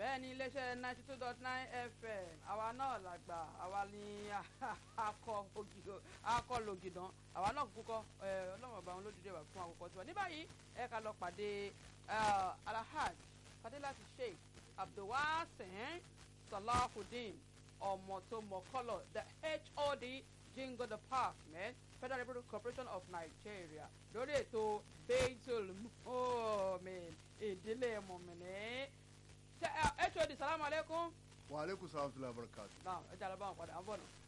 bẹ́ẹ̀ ni iléeṣẹ́ ninety two dot nine fm àwa náà làgbà àwa ni akọ ògìdò akọ lògìdàn àwa náà kúkọ ọlọ́run ọba àwọn olódìdí wà fún àkókò tiwa ní báyìí ẹ ká lọ pàdé alahaj fadilati sheikh abdulwasin salahudeen ọmọ tó mọ kọlọ the hod jingo the park man federal republic corporation of nigeria lórí ètò beitul muhammed ìdílé mọ̀mìnì hod salamu aleykum. wa aleykum salaam wa rahmatulahi wa barakatu. naam ẹ jẹ́ àlọ́ bá wọn padà à ń bọ̀ náà.